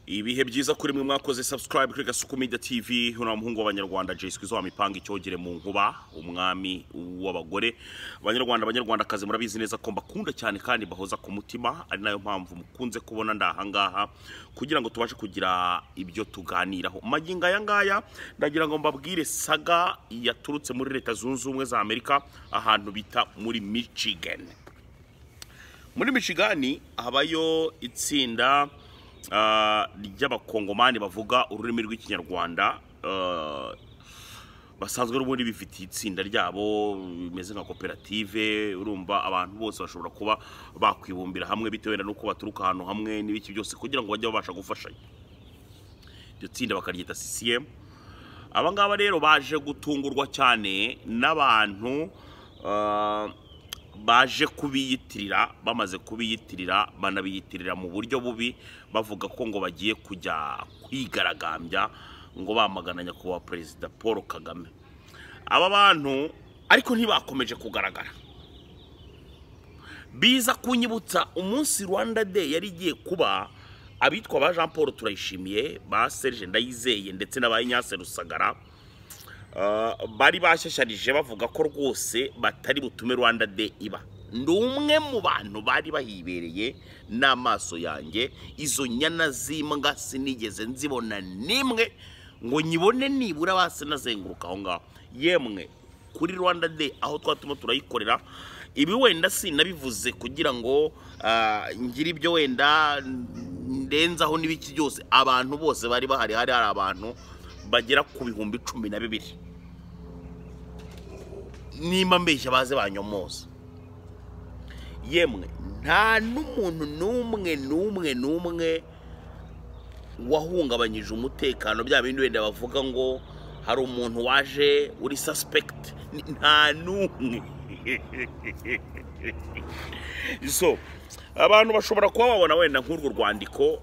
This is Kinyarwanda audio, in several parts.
ibihe byiza kuri mwe mwakoze subscribe kuri gasuku media tv hano muhungu w'abanyarwanda jeswi zo wamipanga icyogere mu nkuba umwami w'abagore abanyarwanda abanyarwandakazi murabizi neza ko mbakunda cyane kandi mbahoza ku mutima ari nayo mpamvu mukunze kubona ndahangaha kugira ngo tubashe kugira ibyo tuganiraho magingo aya ngaya ndagira ngo mbabwire saga yaturutse muri leta zunze ubumwe za amerika ahantu bita muri michigan muri michigani habayo itsinda ah, ry'abakongomani bavuga ururimi rw'ikinyarwanda ah, basanzwe n'ubundi bifitiye itsinda ryabo bimeze nka koperative urumva abantu bose bashobora kuba bakwibumbira hamwe bitewe na nuko baturuka ahantu hamwe n'ibiki byose kugira ngo bajye babasha gufashanya iryo tsinda bakaryita CCM aba ngaba rero baje gutungurwa cyane n'abantu ah, baje kubiyitirira bamaze kubiyitirira banabiyitirira mu buryo bubi bavuga ko ngo bagiye kujya kwigaragambya ngo bamagana nyakubahwa perezida paul kagame aba bantu ariko ntibakomeje kugaragara biza kunyibutsa umunsi rwanda day yari igiye kuba abitwa ba jean paul turayishimiye ba serge ndayizeye ndetse n'aba ignace rusagara Uh, bari bashyasharije bavuga ko rwose batari butume rwanda de iba ni umwe mu bantu bari bahibereye n'amaso yanjye izo nyana z'imbwa sinigeze nzibona n'imwe ngo nyibone nibura basi nazenguruka aho ngaho yemwe kuri rwanda de aho twatuma turayikorera ibi wenda sinabivuze kugira ngo ah, ngire ibyo wenda ndenzaho n'ibiki byose abantu bose bari bahari hari hari abantu bagera ku bihumbi cumi na bibiri nimba mbeshya baze banyomoza yemwe nta n'umuntu n'umwe n'umwe n'umwe wahungabanyije umutekano bya bindi wenda bavuga ngo hari umuntu waje uri suspect Ni- nta n'umwe so abantu bashobora kuba babona wenda nk'urwo rwandiko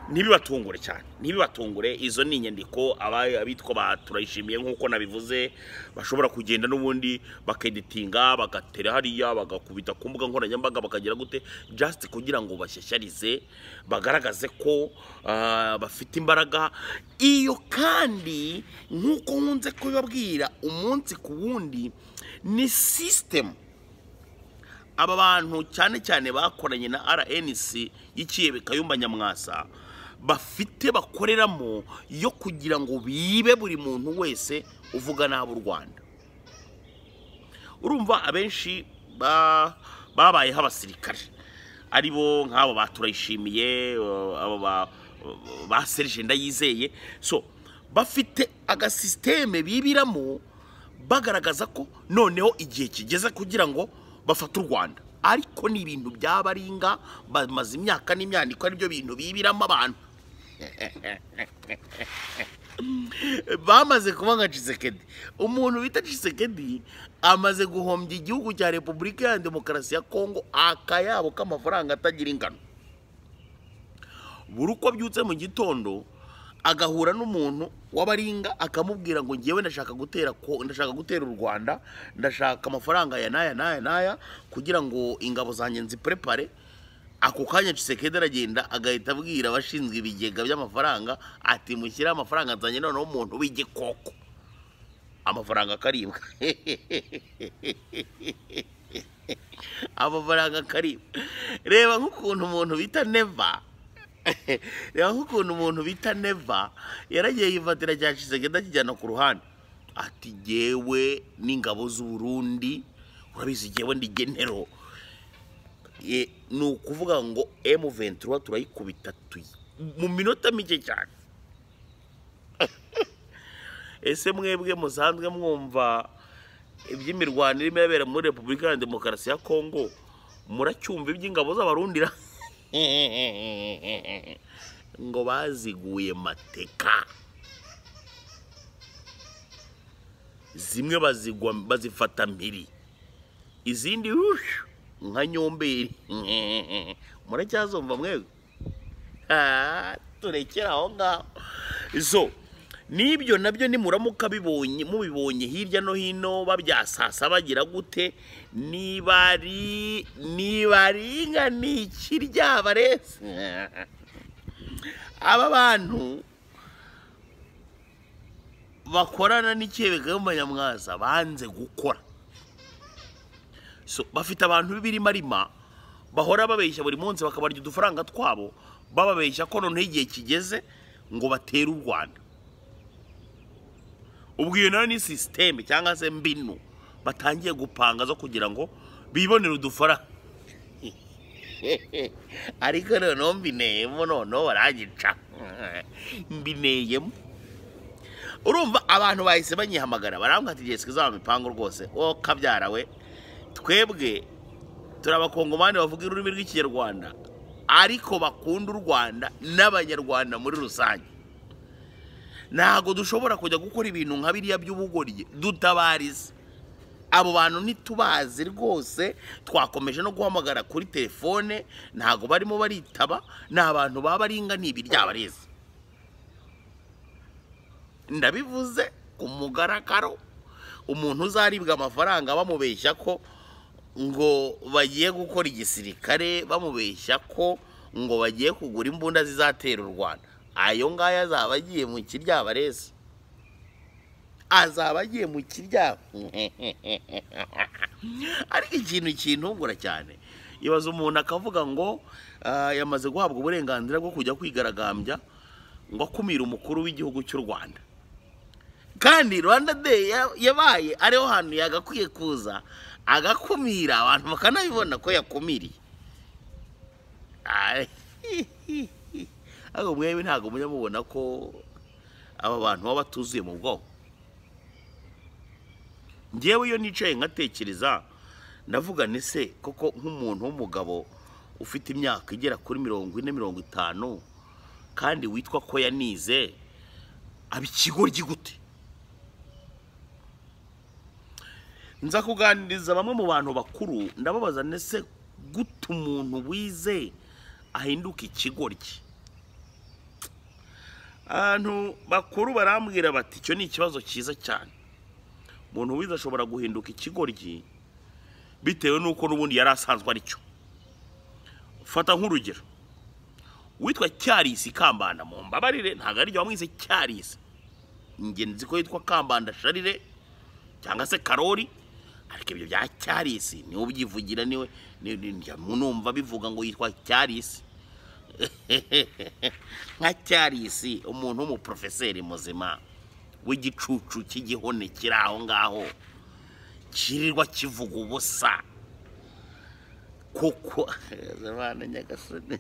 ntibibatungure cyane ntibibatungure izo ni inyandiko aba- abitwa ba turayishimiye nk'uko nabivuze bashobora kugenda n'ubundi bakeditinga bagatera hariya bagakubita ku mbuga nkoranyambaga bakagira gute just kugira ngo bashyashyarize bagaragaze ko ah, bafite imbaraga iyo kandi nk'uko nkunze kubibabwira umunsi ku wundi ni sisitemu aba bantu cyane cyane bakoranye na rnc y'ikiyebe kayumba nyamwasa bafite bakoreramo yo kugira ngo bibe buri muntu wese uvuga nabi u rwanda urumva abenshi ba- babayeho abasirikare ari bo nk'abo baturayishimiye abo ba- ba serije ndayizeye so bafite agasisiteme bibiramo bagaragaza ko noneho igihe kigeze kugira ngo bafate u rwanda ariko ni ibintu by'abaringa bamaze imyaka n'imyandiko aribyo bintu bibiramo abantu bamaze kuba nka cisekedi umuntu bita cisekedi amaze guhombya igihugu cya repubulika ya demokarasi ya kongo akayabo k'amafaranga atagira ingano buri uko abyutse mu gitondo agahura n'umuntu w'abaringa akamubwira ngo ngewe ndashaka gutera ko ndashaka gutera u rwanda ndashaka amafaranga ya n'aya n'aya n'aya kugira ngo ingabo zanjye nziprepare ako kanya cisekedi aragenda agahita abwira abashinzwe ibigega by'amafaranga ati mushyire amafaranga nzanye noneho umuntu w'igikoko amafaranga akaribwa amafaranga akaribwa reba nk'ukuntu umuntu bita neva reba nk'ukuntu umuntu bita neva yaragiye yifatira cya cisegeda akijyana ku ruhande ati jyewe n'ingabo z'uburundi urabizi jyewe ndi genero Ye- ni ukuvuga ngo M23 turayikubita tuyi mu minota mike cyane ese mwebwe musanzwe mwumva iby'imirwano irimo irabera muri repubulika ya demokarasi ya kongo muracyumva iby'ingabo z'abarundira ngo baziguye mateka zimwe bazigwa bazifata mpiri izindi rushu nka nyomberi muracyazumva mwebwe Ah, turekere aho ngaho so n'ibyo nabyo nimuramuka bibonye mubibonye hirya no hino babyasasa bagira gute nibari nibaringa ni ikiryabarese aba bantu bakorana n'ikebeka y'amanyamwaza banze gukora So, bafite abantu b'ibirimarima bahora babeshya buri munsi bakabarya udufaranga twabo bababeshya ko noneho igihe kigeze ngo batere u rwanda ubwo iyo nayo ni sisiteme cyangwa se mbinu batangiye gupanga zo kugira ngo bibonere udufaranga ariko noneho mbineyemo noneho barangica mbineyemo urumva abantu bahise banyihamagara barambwira ati igihe twizaho mipangu rwose wowe kabyara we twebwe turi abakongomani bavuga ururimi rw'ikinyarwanda ariko bakunda u rwanda n'abanyarwanda muri rusange ntabwo dushobora kujya gukora ibintu nka biriya by'ubugoryi dutabariza abo bantu ntitubazi rwose twakomeje no guhamagara kuri telefone ntabwo barimo baritaba ni abantu baba aringaniye ibiryabarezi ndabivuze ku mugaragaro umuntu uzaribwa amafaranga bamubeshya ko ngo bagiye gukora igisirikare bamubeshya ko ngo bagiye kugura imbunda zizatera u rwanda ayo ngayo azaba agiye mu kiryabarezi azaba agiye mu kiryamo ariko ikintu kintungura cyane ibaza umuntu akavuga ngo "Ah, yamaze guhabwa uburenganzira bwo kujya kwigaragambya ngo akumire umukuru w'igihugu cy'u rwanda kandi rwanda day ya- yabaye ariho hantu yagakwiye kuza agakumira abantu bakanabibona ko yakumiriye Ai, ariko mwebwe ntabwo mujya mubona ko aba bantu baba batuzuye mu bwonko ngewe iyo nicaye nkatekereza ndavuga ni se koko nk'umuntu w'umugabo ufite imyaka igera kuri mirongo ine mirongo itanu kandi witwa ko yanize aba ikigoryi gute nza kuganiriza bamwe mu bantu bakuru ndababaza nese gute umuntu wize ahinduka ikigoryi abantu bakuru barambwira bati icyo ni ikibazo cyiza cyane umuntu wize ashobora guhinduka ikigoryi bitewe n'uko n'ubundi yari asanzwe ari cyo fata nk'urugero witwa cyarisi kambanda mu mbabarire ntabwo ari wamwise cyarisi ingenzi ko yitwa kambanda sharire cyangwa se karori ariko ibyo bya cyarisi niwe ubyivugira niwe ni- ni- njya mu numva bivuga ngo yitwa cyarisi nka cyarisi umuntu w'umuporofeseri muzima w'igicucu cy'igihone kiri aho ngaho kirirwa kivuga ubusa kuko Zabana nyagasani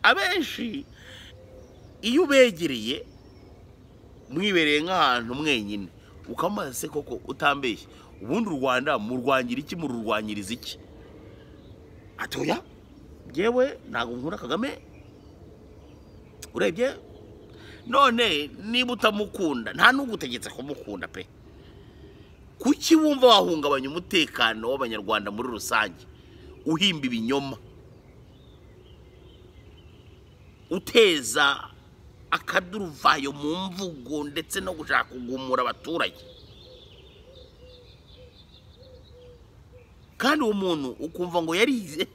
abenshi iyo ubegereye mwibereye nk'ahantu mwenyine ukamaze se koko utambeshye ubundi u rwanda murwangira iki mururwanyiriza iki atoya ngewe ntabwo nkunda kagame urebye none niba utamukunda nta n'ugutegetse kumukunda pe kuki wumva wahungabanya umutekano w'abanyarwanda muri rusange uhimba ibinyoma uteza akaduruvayo mu mvugo ndetse no gushaka kugumura abaturage kandi uwo muntu ukumva ngo yarize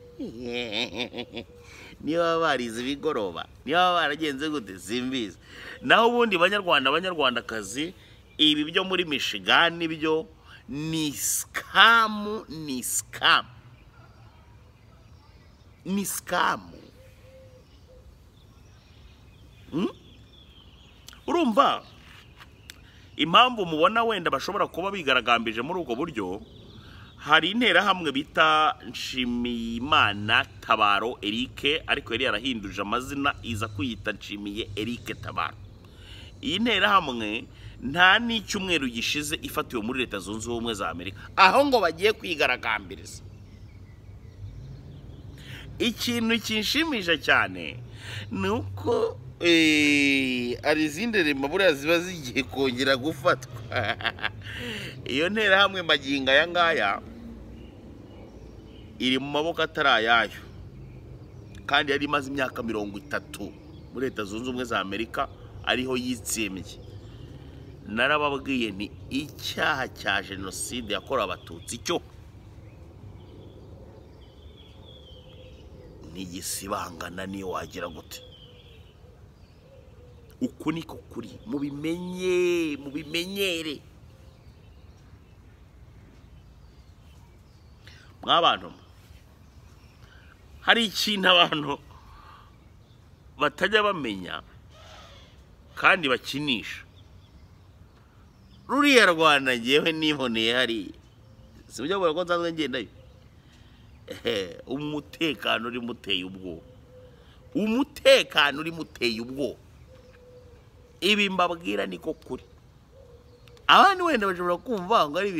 niba baba barize ibigoroba niba baba baragenze gute simbizi naho ubundi banyarwanda banyarwandakazi ibi byo muri mishigani byo ni sikamu ni sikamu ni sikamu Mm? urumva impamvu mubona wenda bashobora kuba bigaragambije muri ubwo buryo hari interahamwe bita nshimiyimana tabaro erike ariko yari yarahinduje amazina iza kwiyita nshimiye erike tabaro iyi nterahamwe nta n'icyumweru gishize ifatiwe muri leta zunze ubumwe za amerika aho ngo bagiye kwigaragambiriza ikintu kinshimisha cyane ni uko eh, hari izindi rema buriya ziba zigiye kongera gufatwa iyo nterahamwe magingo aya ngaya iri mu maboko atari ayayo kandi yari imaze imyaka mirongo itatu muri leta zunze ubumwe za amerika ariho yitsimbye narababwiye ni icyaha cya jenoside yakorewe abatutsi cyo ntigisibangana niyo wagira gute uku ni ko kuri mubimenye mubimenyere mwabantu mwe hari ikintu abantu batajya bamenya kandi bakinisha ruriya rwanda ngewe niboneye hariya si buryo bwira ko nsanzwe ngendayo ehe umutekano uri muteye ubwoba umutekano uri muteye ubwoba ibi mbabwira niko kuri abandi wenda bashobora kumva ngo ari ibintu